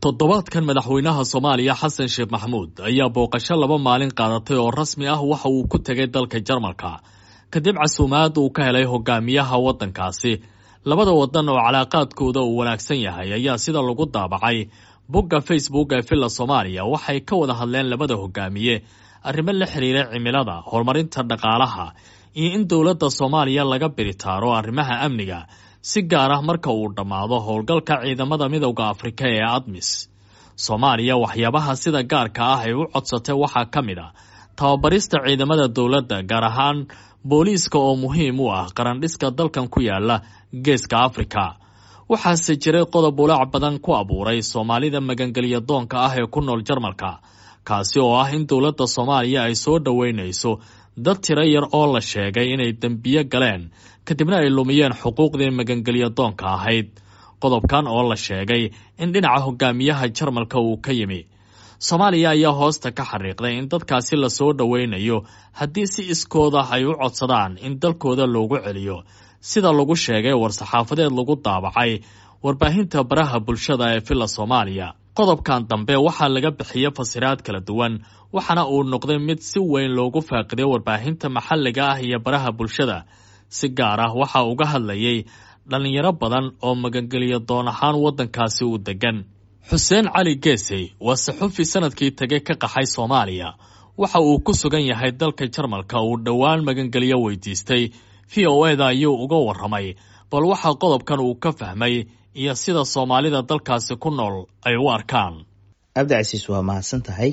toddobaadkan madaxweynaha soomaaliya xasan sheekh maxamuud ayaa booqasho laba maalin qaadatay oo rasmi ah waxa uu ku tegay dalka jarmalka kadib casuumaad uu ka helay hogaamiyaha waddankaasi labada wadan oo calaaqaadkooda uu wanaagsan yahay ayaa sida lagu daabacay bogga facebook ee villa soomaaliya waxay ka wada hadleen labada hogaamiye arrimo la xiriira cimilada horumarinta dhaqaalaha iyo in dowladda soomaaliya laga biritaaro arrimaha amniga si gaar ah marka uu dhammaado howlgalka ciidamada midowda afrika ee admis soomaaliya waxyaabaha sida gaarka ah ay u codsatay waxaa ka mid a tababarista ciidamada dowladda gaar ahaan booliiska oo muhiim u ah qarandhiska dalkan ku yaala geeska afrika waxaase jiray qodob ulaac badan ku abuuray soomaalida magangelya doonka ah ee ku nool jarmalka kaasi oo ah in dowladda soomaaliya ay soo dhoweynayso dad tiro yar oo la sheegay inay dembiyo galeen kadibna ay lumiyeen xuquuqdii magangelya doonka ahayd qodobkan oo la sheegay in dhinaca hogaamiyaha jarmalka uu ka yimi soomaaliya ayaa hoosta ka xariiqday in dadkaasi lasoo dhoweynayo haddii si iskooda ay u codsadaan in dalkooda loogu celiyo sida lagu sheegay war-saxaafadeed lagu daabacay warbaahinta baraha bulshada ee villa soomaaliya qodobkan dambe waxaa laga bixiyey fasiraad kala duwan waxaana uu noqday mid si weyn loogu faaqiday warbaahinta maxalliga ah iyo baraha bulshada si gaar ah waxaa uga hadlayay dhallinyaro badan oo magangelyo doon ahaan waddankaasi u degan xuseen cali geesey waa saxufi sanadkii tegay ka qaxay soomaaliya waxa uu ku sugan yahay dalka jarmalka uu dhowaan magangelyo weydiistay v o eda ayuu uga warramay bal waxaa qodobkan uu ka fahmay iyo sida soomaalida dalkaasi ku nool ay u arkaan cabdicasiis waa mahadsan tahay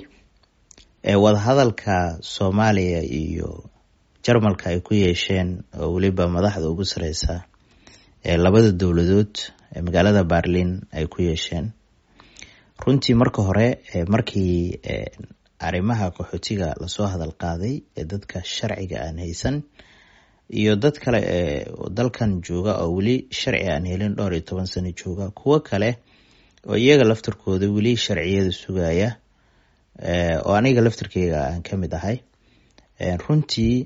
wadahadalka soomaaliya iyo jarmalka ay ku yeesheen oo weliba madaxda ugu sareysa ee labada dowladood ee magaalada berlin ay ku yeesheen runtii marka hore markii arrimaha qaxootiga lasoo hadal qaaday ee dadka sharciga aan haysan iyo dad kale ee dalkan jooga oo weli sharci aan helin dhowr iyo toban sano jooga kuwo kale oo iyaga laftarkooda weli sharciyada sugaya oo aniga laftarkeyga aan ka mid ahay runtii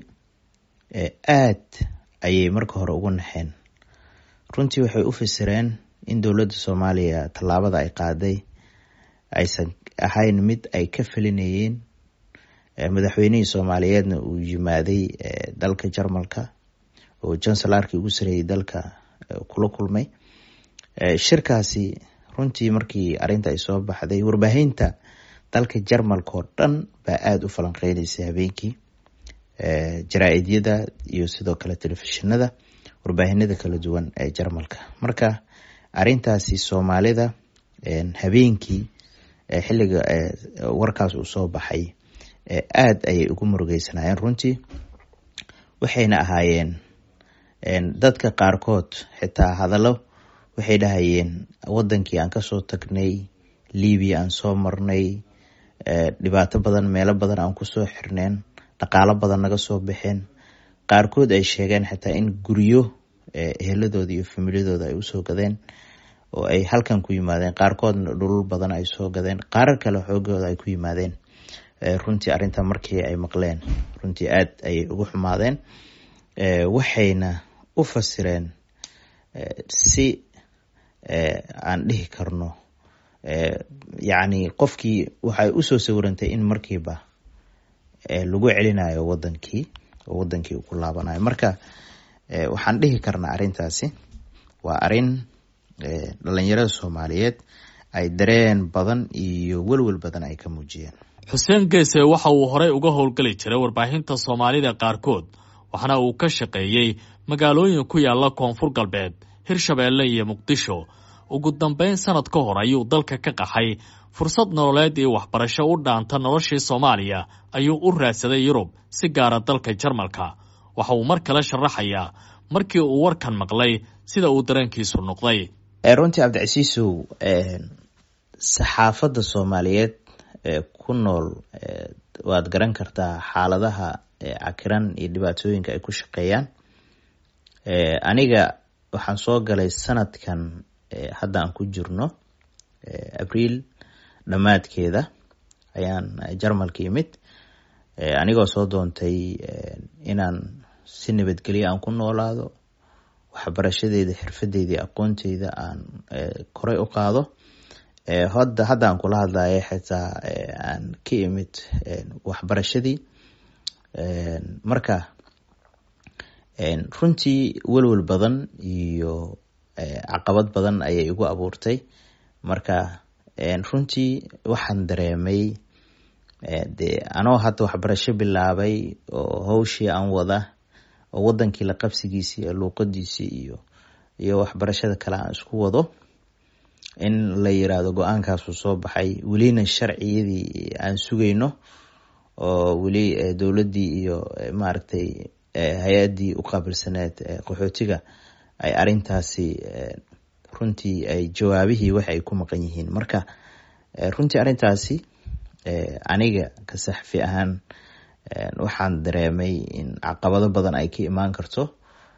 aad ayay marka hore ugu naxeen runtii waxay u fasireen in dowladda soomaaliya tallaabada ay qaaday aysan ahayn mid ay ka felinayeen madaxweynihii soomaaliyeedna uu yimaaday dalka jarmalka oo jansalarkii ugu sareeyay dalka kula kulmay shirkaasi runtii markii arinta ay soo baxday warbaahinta dalka jarmalka oo dhan baa aada u falanqeynaysay habeenkii jaraa-idyada iyo sidoo kale telefishinada warbaahinada kala duwan ee jarmalka marka arintaasi soomaalida habeenkii xilliga warkaas uu soo baxay aada ayay ugu murugeysanayeen runtii waxayna ahaayeen dadka qaarkood xitaa hadallo waxay dhahayeen wadankii aan kasoo tagnay libiya aan soo marnay dhibaato badan meelo badan aan kusoo xirneen dhaqaalo badan naga soo baxeen qaarkood ay sheegeen xitaa in guryo eheladooda iyo familiyadooda ay usoo gadeen oo ay halkan ku yimaadeen qaarkoodna dhulul badan ay soo gadeen qaarar kale xoogooda ay ku yimaadeen runtii arrinta markii ay maqleen runtii aada ayay ugu xumaadeen waxayna u fasireen si aan dhihi karno yacni qofkii waxay usoo sawirantay in markiiba lagu celinayo wadankii oo wadankii uu ku laabanayo marka waxaan dhihi karnaa arrintaasi waa arrin dhalinyarada soomaaliyeed ay dareen badan iyo welwel badan ay ka muujiyeen xuseen geese waxa uu horey uga howlgeli jiray warbaahinta soomaalida qaarkood waxaana uu ka shaqeeyey magaalooyin ku yaala koonfur galbeed hirshabeelle iyo muqdisho ugu dambeyn sanad ka hor ayuu dalka ka qaxay fursad nololeed iyo waxbarasho u dhaanta noloshii soomaaliya ayuu u raadsaday yurub si gaara dalka jarmalka waxa uu mar kale sharaxayaa markii uu warkan maqlay sida uu dareenkiisu noqday runtii cabdicasiisow saxaafadda soomaaliyeed ee ku nool waad garan kartaa xaaladaha cakiran iyo dhibaatooyinka ay ku shaqeeyaan aniga waxaan soo galay sanadkan hadda aan ku jirno abriil dhammaadkeeda ayaan jarmalka yimid anigoo soo doontay inaan si nabadgelyo aan ku noolaado waxbarashadeeda xirfadeydii aqoonteyda aan koray u qaado hadda haddaan kula hadlaya xitaa aan ka imid waxbarashadii marka runtii welwel badan iyo caqabad badan ayay igu abuurtay marka runtii waxaan dareemay de anoo hadda waxbarasho bilaabay oo hawshii aan wada oo wadankii la qabsigiisii iyo luuqadiisii iyo iyo waxbarashada kale aan isku wado in la yiraahdo go-aankaasuu soo baxay welina sharciyadii aan sugayno oo weli dowladdii iyo maaragtay hay-addii u qaabilsaneed qaxootiga ay arintaasi runtii ay jawaabihii wax ay ku maqan yihiin marka runtii arrintaasi aniga ka saxfi ahaan waxaan dareemay in caqabado badan ay ka imaan karto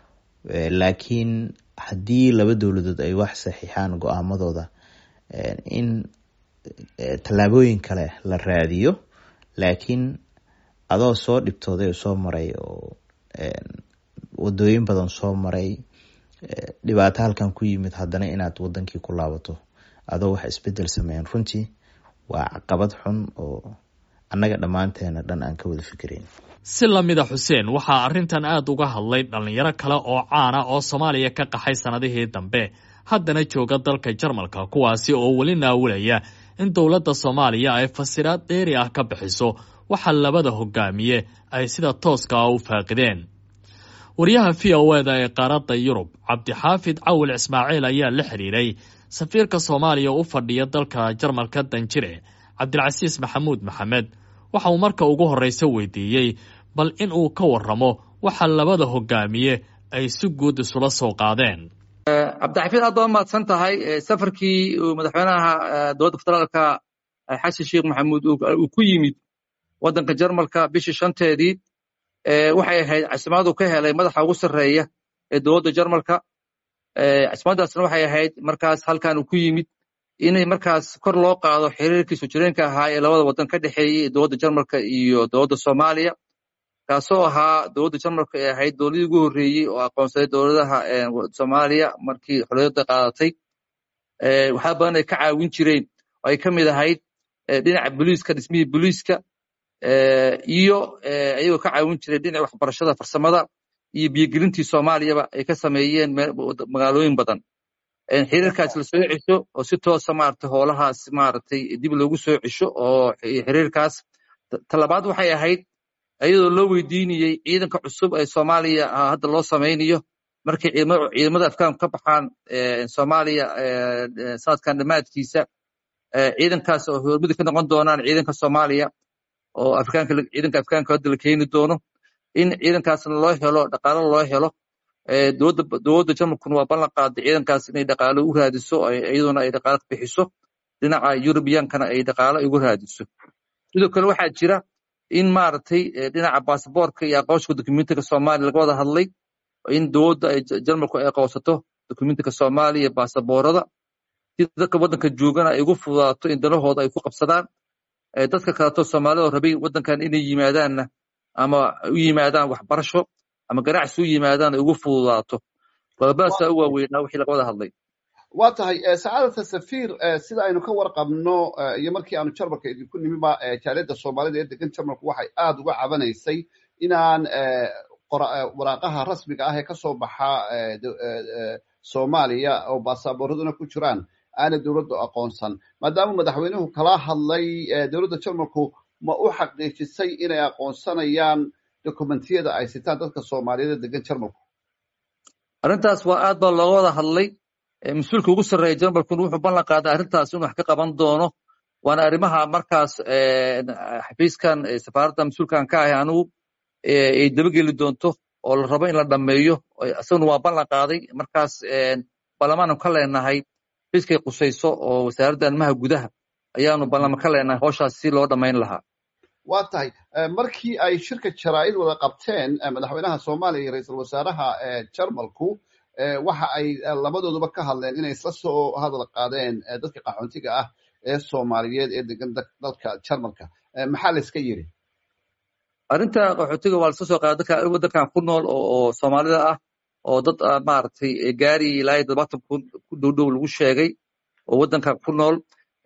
laakiin haddii laba dowladood ay wax saxiixaan go-aamadooda in tallaabooyin kale la raadiyo laakiin adoo soo dhibtooday oo soo maray oo wadooyin badan soo maray dhibaato halkan ku yimid haddana inaad wadankii ku laabato adoo wax isbedel sameeyan runtii waa caqabad xun oo annaga dhammaanteena dhan aan ka wada fikirayn si lamida xuseen waxaa arrintan aada uga hadlay dhallinyaro kale oo caana oo soomaaliya ka qaxay sannadihii dambe haddana jooga dalka jarmalka kuwaasi oo weli naawilaya in dowladda soomaaliya ay fasiraad dheeri ah ka bixiso waxa labada hogaamiye ay sida tooska ah u faaqideen wariyaha v o eda ee qaaradda yurub cabdixaafid cawil ismaaciil ayaa la xidhiiray safiirka soomaaliya u fadhiya dalka jarmalka danjire cabdilcasiis maxamuud maxamed waxa uu marka ugu horreysa weydiiyey bal in uu ka waramo waxa labada hogaamiye ay si guud isula soo qaadeen cabdixafiid aad baa mahadsan tahay safarkii uu madaxweynaha dowladda federaalka xasan sheekh maxamuud uu ku yimid waddanka jarmalka bishii shanteedii waxay ahayd casimaadu ka helay madaxa ugu sarreeya ee dowladda jarmalka casimaddaasna waxay ahayd markaas halkan uu ku yimid inay markaas kor loo qaado xiriirkii sojireenka ahaa ee labada waddan ka dhexeeyey dowladda jarmalka iyo dowladda soomaaliya kaasoo ahaa dowladda jarmalka ee ahayd dowladii ugu horreeyey oo aqoonsaday dowladaha soomaaliya markii xorriyadda qaadatay waxaa badan ay ka caawin jireen oo ay ka mid ahayd dhinaca boliiska dhismihii boliiska iyo ayagoo ka caawin jiray dhinaca waxbarashada farsamada iyo biyogelintii soomaaliyaba ay ka sameeyeen magaalooyin badan xiriirkaas la soo cesho oo si toosa maaragtay hoolahaas maaragtay dib loogu soo cesho oo xiriirkaas talabaad waxay ahayd iyadoo loo weydiinayey ciidanka cusub ee soomaaliya hadda loo samaynayo markay ciidamada afgaanku ka baxaan soomaaliya sanadkan dhammaadkiisa ciidankaas oo hormudi ka noqon doonaan ciidanka soomaaliya oo afrikaanka ciidanka afgaanka hadda la keeni doono in ciidankaasna loo helo dhaqaalo loo helo dowladda dowladda jarmalkuna waa ballan qaaday ciidankaas inay dhaqaalo u raadiso iyaduna ay dhaqaalo bixiso dhinaca yurubiyankana ay dhaqaalo ugu raadiso sidoo kale waxaa jira in maaragtay dhinaca baasaboorka iyo aqoonsiga dokumentiga soomaaliya laga wada hadlay in dowladda ay jarmalku ay aqoonsato dokumentiga soomaaliya baasaboorada si dadka waddanka joogana ay ugu fududaato in danahooda ay ku qabsadaan dadka kaleto soomaalida rabay waddankan inay yimaadaanna ama u yimaadaan waxbarasho ama ganacsi u yimaadaan ay ugu fududaato qodobadaasaa u waaweynaa wixii laga wada hadlay waa tahay sacaadata safiir sida aynu ka warqabno iyo markii aanu jarmalka idinku nimiba jaaliyadda soomaalida ee degan jarmalku waxay aada uga cabanaysay inaan waraaqaha rasmiga ah ee kasoo baxa soomaaliya oo baasaaboorraduna ku jiraan aanay dowladdu aqoonsan maadaama madaxweynuhu kala hadlay dowladda jarmalku ma u xaqiijisay inay aqoonsanayaan dokumentiyada ay sitaan dadka soomaaliyeed ee degan jarmalku arrintaas waa aad baa looga wada hadlay mas-uulka ugu sarreeya jarmalkuna wuxuu ballan qaaday arrintaas inuu wax ka qaban doono waana arrimaha markaas xafiiskan safaaradda mas-uulkan ka ahay anigu ay dabageli doonto oo la rabo in la dhammeeyo isaguna waa ballan qaaday markaas baarlamaanu ka leenahay xafiiskay qusayso oo wasaaradda arrimaha gudaha ayaanu ballama ka leenahay howshaas si loo dhammayn lahaa waa tahay markii ay shirka jaraa'id wada qabteen madaxweynaha soomaaliya iyo ra-iisul wasaaraha jarmalku waxa ay labadooduba ka hadleen inay isla soo hadal qaadeen dadka qaxoontiga ah ee soomaaliyeed ee degan dalka jarmalka maxaa la iska yiri arrinta qaxootiga waa lasla soo qaaday dadka waddankan ku nool oo soomaalida ah oo dad maaragtay gaari ilaa iyo todobaatan kun ku dhow dhow lagu sheegay oo waddankan ku nool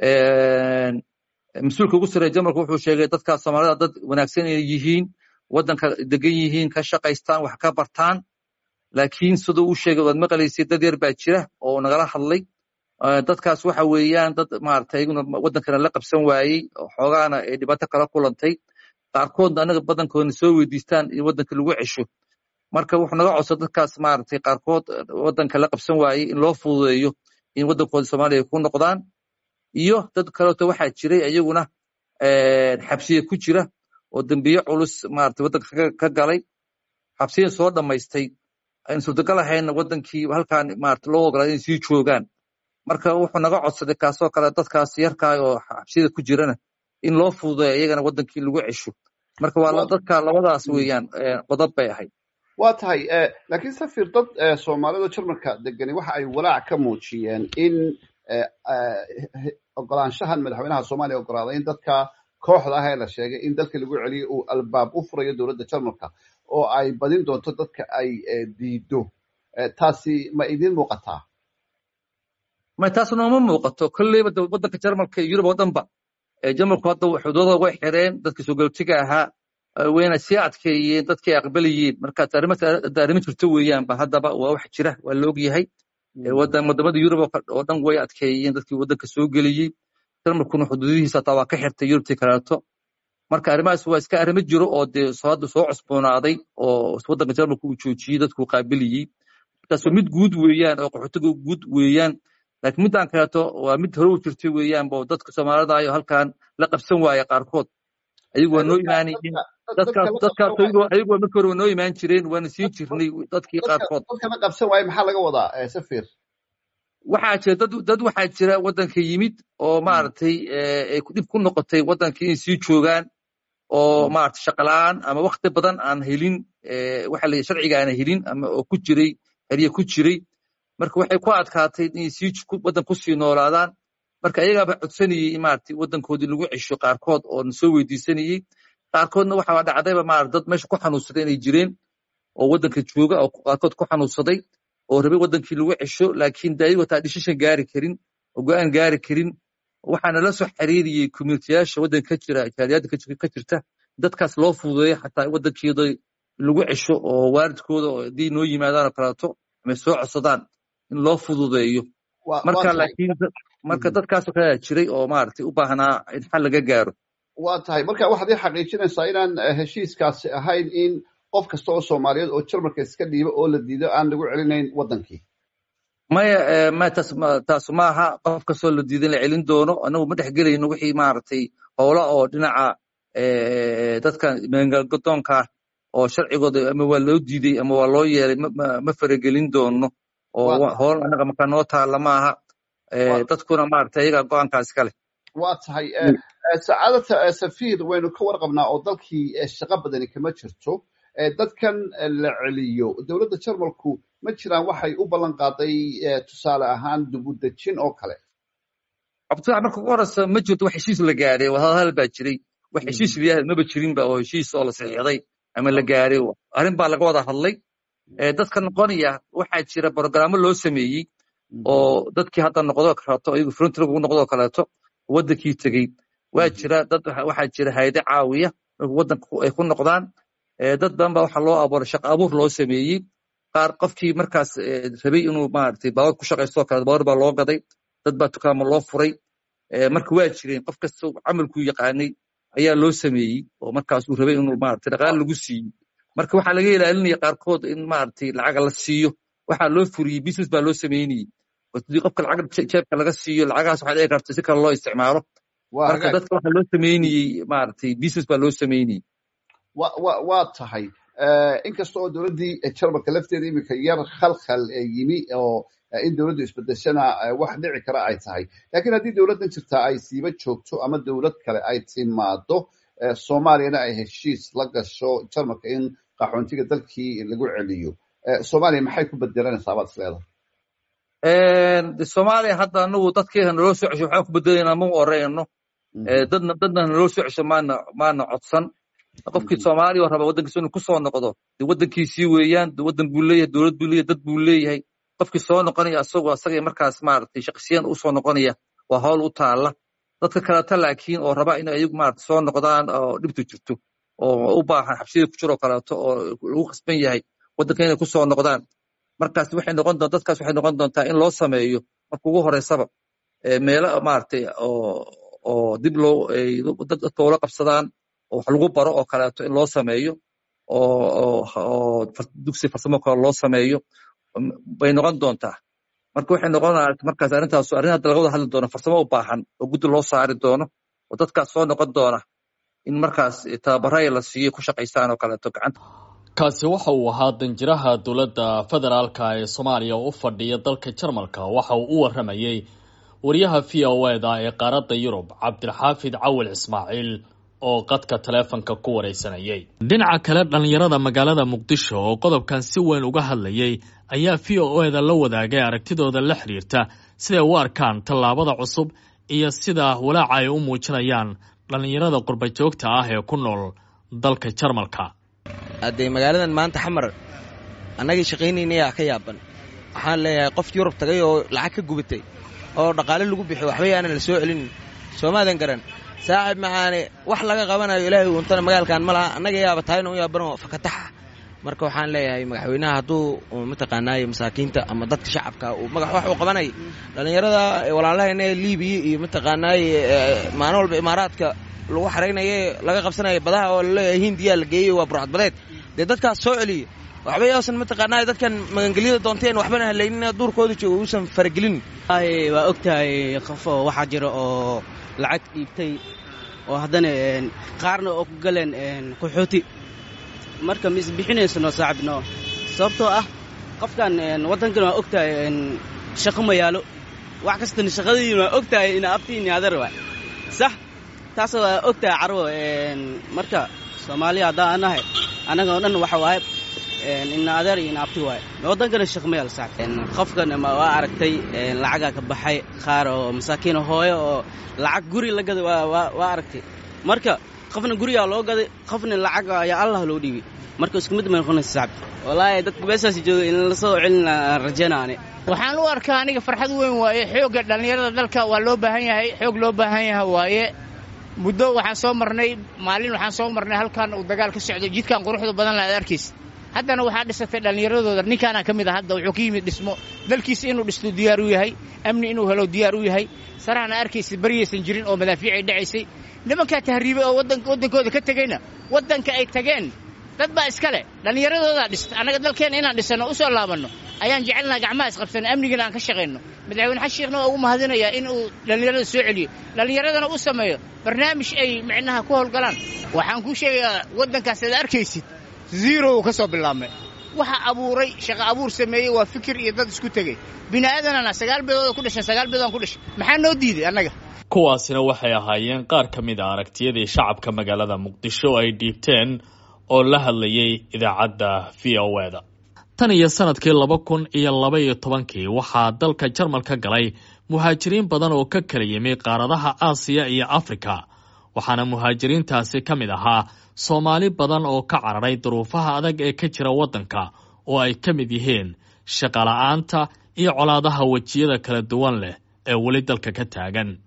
mas-uulka ugu sarreeya jarmalka wuxuu sheegay dadka soomaalida dad wanaagsan inay yihiin waddanka degan yihiin ka shaqaystaan wax ka bartaan laakiin siduu u sheegay waad maqlaysay dad yar baa jira oo nagala hadlay dadkaas waxa weeyaan dad maaragtay iyaguna waddankana la qabsan waayey xoogaana ay dhibaato kala kulantay qaarkoodna anaga badankoodna soo weydiistaan in waddanka lagu cesho marka wuxuu naga codsa dadkaas maaragtay qaarkood waddanka la qabsan waayey in loo fududeeyo in waddankooda soomaaliya ku noqdaan iyo dad kaleeto waxaa jiray iyaguna xabsiya ku jira oo dembiye culus maaragtay waddanka ka galay xabsiya soo dhammaystay aan suurtagal ahaynna waddankii halkan maaragtay loo ogolaa inay sii joogaan marka wuxuu naga codsaday kaasoo kale dadkaas yarkaa oo xabsiyada ku jirana in loo fududeeyo iyagana waddankii lagu cesho marka waa dadka labadaas weeyaan qodob bay ahayd waa tahay laakiin safir dad soomaalida jarmalka degani waxa ay walaac ka muujiyeen in ogolaanshahan madaxweynaha soomaaliya ogolaaday in dadka kooxda ah ee la sheegay in dalka lagu celiyo uu albaab u furayo dowladda jarmalka oo ay badin doonto dadka ay diido taasi ma idin muuqataa may taas nooma muuqato kolleyba waddanka jarmalka iyo yurub oo dhanba jarmalku hadda xuduudada way xireen dadka soogalootiga ahaa wayna sii adkeeyeen dadkay aqbalayeen marka arrimo jirto weeyaanba haddaba waa wax jira waa la ogyahay wadamada yurub oo dhan way adkeeyeen dadkii waddanka soo geliyey jarmalkuna xuduudihiisa hataa waa ka xirtay yurubtii kaleeto marka arrimahaas waa iska arrimo jiro oo dee hadda soo cusboonaaday oo waddanka jarmalka uu joojiyey dadkuu qaabiliyey markaas mid guud weeyaan oo qaxootiga guud weeyaan laakiin middan kaleeto waa mid hore u jirtay weeyaanba oo dadka soomaalida ayo halkan la qabsan waaya qaarkood ayagu waa noo imaanayeen dadkaas dadkaas ayagu waa markii hore waa noo imaan jireen waana siin jirnay dadkii qaarkood dadkana qabsan waaya maxaa laga wadaa safir waxaa jira dad dad waxaa jira waddanka yimid oo maaragtay ay dhib ku noqotay waddankii inay sii joogaan oo maaragtay shaqalaan ama wakti badan aan helin waxa la sharciga aan helin ama oo ku jiray xerye ku jiray marka waxay ku adkaatay inay sii waddan ku sii noolaadaan marka ayagaaba codsanayey maaragtay waddankoodii lagu cesho qaarkood oo na soo weydiisanayey qaarkoodna waxaa dhacdayba maarata dad meesha ku xanuunsaday inay jireen oo waddanka jooga oo qaarkood ku xanuunsaday oo rabay waddankii lagu cesho laakiin de ayagoo taa dhishishan gaari karin oo go'aan gaari karin waxaana la soo xiriiriyey communitiyaasha waddanka ka jira jaaliyadda ka jirta dadkaas loo fududeeyo xataa waddankeeda lagu cesho oo waalidkooda haddii noo yimaadaan oo kaleeto ama soo codsadaan in loo fududeeyo marka laakiin marka dadkaasoo kale jiray oo maaragtay u baahnaa in xal laga gaaro waa tahay marka waxaad ii xaqiijinaysaa inaan heshiiskaasi ahayn in qof kasta oo soomaaliyeed oo jarmalka iska dhiibo oo la diido aan lagu celinayn waddankii maya maya taas taas maaha qof kastoo la diidan la celin doono anagu ma dhex gelayno wixii maaragtay howla oo dhinaca dadka meelgadoonka oo sharcigooda ama waa loo diiday ama waa loo yeelay ma faragelin doono oo howl anaga markaa noo taalla maaha dadkuna maaragtay ayaga go'aankaas ka leh waa tahay sacaadata safiir waynu ka warqabnaa oo dalkii shaqo badani kama jirto dadkan la celiyo dowladda jarmalku ma jiraan waxay u ballan qaaday tusaale ahaan dubudejin oo kale cabdifaax marka ugu horeysa ma jirto wax heshiis la gaadhay wadahadal baa jiray wax heshiis layahay maba jirinba oo heshiis oo la saxiixday ama la gaadhay arrin baa laga wada hadlay dadka noqonaya waxaa jira brogrammo loo sameeyey oo dadkii hadda noqdoo kaleeto iyagu frontrig ugu noqdoo kaleeto waddankii tegey waa jira dad waxaa jira hayade caawiya marka waddanka ay ku noqdaan dad badan baa waxaa loo abuuray shaqa abuur loo sameeyey qaar qofkii markaas rabay inuu maaragtay baawar ku shaqaystoo kale baawar baa loo gaday dad baa dukaamo loo furay marka waa jireen qof kasta camalkuu yaqaanay ayaa loo sameeyey oo markaas uu rabay inuu maaragtay dhaqaale lagu siiyey marka waxaa laga ilaalinaya qaarkood in maaragtay lacaga la siiyo waxaa loo furiyey business baa loo sameynayey hadii qofka lacag jeebka laga siiyo lacagahaas waxaa dhici karta si kale loo isticmaalo marka dadka waxaa loo sameynayey maaragtay business baa loo sameynayey waa tahay inkasta oo dowladdii jarmalka lafteeda iminka yar khalkhal yimi oo in dowladdu isbedeshana wax dhici kara ay tahay lakiin haddii dowladdan jirtaa ay siiba joogto ama dowlad kale ay timaado soomaaliyana ay heshiis la gasho jarmalka in qaxoontiga dalkii lagu celiyo soomaaliya maxay ku bedelanaysaa baad isleedahay soomaaliya hadda anagu dadkeena naloo soo cesho waxaan ku bedelaynaa ma oreyno dadna dadna naloo soo cesho maana maana codsan qofkii soomaaliya oo raba waddankiisa inuu kusoo noqdo de waddankiisii weeyaan waddan buu leeyahay dowlad buu leeyahay dad buu leeyahay qofkii soo noqonaya asagoo asagay markaas maaragtay shaqsiyan u soo noqonaya waa howl u taalla dadka kaleta laakiin oo raba in ayagu maarata soo noqdaan oo dhibtu jirto oo u baahan xabsiyada ku jiroo kaleeto oo lagu khasban yahay waddanka inay ku soo noqdaan markaas waxay noqon doon dadkaas waxay noqon doontaa in loo sameeyo marka ugu horeysaba meelo maaragtay oo oo dib loo dadka ula qabsadaan oo wax lagu baro oo kaleeto in loo sameeyo oo oo dugsi farsamo kale loo sameeyo bay noqon doontaa marka waxay noqonaa markaas arrintaas arrin hadda laga wada hadli doono farsamo u baahan oo guddi loo saari doono oo dadkaas soo noqon doona in markaas tababaraya la siiyo ku shaqaystaan oo kaleeto gacanta kaasi waxa uu ahaa danjiraha dowladda federaalka ee soomaaliya oo u fadhiya dalka jarmalka waxa uu u waramayey wariyaha v o eda ee qaaradda yurub cabdilxaafid cawil ismaaciil oo qadka taleefonka ku wareysanayay dhinaca kale dhallinyarada magaalada muqdisho oo qodobkan si weyn uga hadlayay ayaa v o eda la wadaagay aragtidooda la xiriirta siday u arkaan tallaabada cusub iyo sida walaaca ay u muujinayaan dhallinyarada qurba joogta ah ee ku nool dalka jarmalka haddee magaaladan maanta xamar annagii shaqaynaynayaa ka yaaban waxaan leeyahay qof yurub tagay oo lacag ka gubatay oo dhaqaale lagu bixiyo waxba yaanan la soo celinin soomaadan garan saaxib maxaane wax laga qabanayo ilaahay uuntana magaalkan ma laha annaga yaaba tahayna u yaabanoo fakataxa marka waxaan leeyahay madaxweynaha hadduu mataqaanaaye masaakiinta ama dadka shacabka uu magax wax uu qabanay dhallinyarada walaalahayna liibiya iyo mataqaanaaye maalin walba imaaraadka lagu xaraynaye laga qabsanaya badaha oo laleeyahay hindiyaa la geeyey waa burcadbadeed dee dadkaas soo celiya waxba yoosan mataqaanaa dadkan magangelyada doonteen waxbana halaynin duurkooda jooga uusan faragelin waa og tahay qof oo waxaa jira oo lacag dhiibtay oo haddana qaarna oo ku galeen qaxooti marka ma isbixinaysano saaxibno sababtoo ah qofkan waddankan waa og tahay shaqo ma yaalo wax kastana shaqadiin waa og tahay ina abtiin adar waay sax taas waa og tahay carwo marka soomaaliya haddaan anahay annaga oo dhan waxa waaye ina adeer iyo ina abti waaye waddankana shaqo ma yaalo saaxib qofkan waa aragtay lacagaa ka baxay qaar oo masaakiin hooyo oo lacag guri la gaday waa aragtay marka qofna gurigaa loo gaday qofna lacag ayaa allah loo dhiibay marka isku mid may noqonaysa saaxib wallaahi dadka meeshaas jooga in la soo celin rajaynaani waxaan u arkaa aniga farxad weyn waaye xoogga dhallinyarada dalka waa loo baahan yahay xoog loo baahan yahay waaye muddo waxaan soo marnay maalin waxaan soo marnay halkan uu dagaal ka socdo jidkan quruxda badan la ad arkaysa haddana waxaa dhisatay dhallinyaradooda ninkaana ka mid a hadda wuxuu ka yimid dhismo dalkiisa inuu dhisto diyaar u yahay amni inuu helo diyaar u yahay sarahana arkaysa baryaysan jirin oo madaafiic ay dhacaysay nimankaa tahriibay oo waddankooda ka tegeyna waddanka ay tageen dad baa iska leh dhallinyaradoodaa dhista annaga dalkeenna inaan dhisanno u soo laabanno ayaan jecelnaha gacmaha isqabsanno amnigana aan ka shaqayno madaxweyne xasan sheekhna waa ugu mahadinayaa in uu dhallinyarada soo celiyo dhallinyaradana u sameeyo barnaamij ay micnaha ku howlgalaan waxaan kuu sheegayaa waddankaas aad arkaysid zero uu ka soo bilaabmay waxa abuuray shaqo abuur sameeyey waa fikir iyo dad isku tegey bini aadanana sagaal beedooda ku dhashan sagaal beedoodaan ku dhashay maxaa noo diiday annaga kuwaasina waxay ahaayeen qaar ka mid a aragtiyadii shacabka magaalada muqdisho ay dhiibteen oo la hadlayay idaacadda v o eda tan iyo sanadkii laba kun iyo laba iyo tobankii waxaa dalka jarmalka galay muhaajiriin badan oo ka kala yimi qaaradaha aasiya iyo afrika waxaana muhaajiriintaasi ka mid ahaa soomaali badan oo ka cararay duruufaha adag ee ka jira waddanka oo ay ka mid yihiin shaqola'aanta iyo colaadaha wejiyada kala duwan leh ee weli dalka ka taagan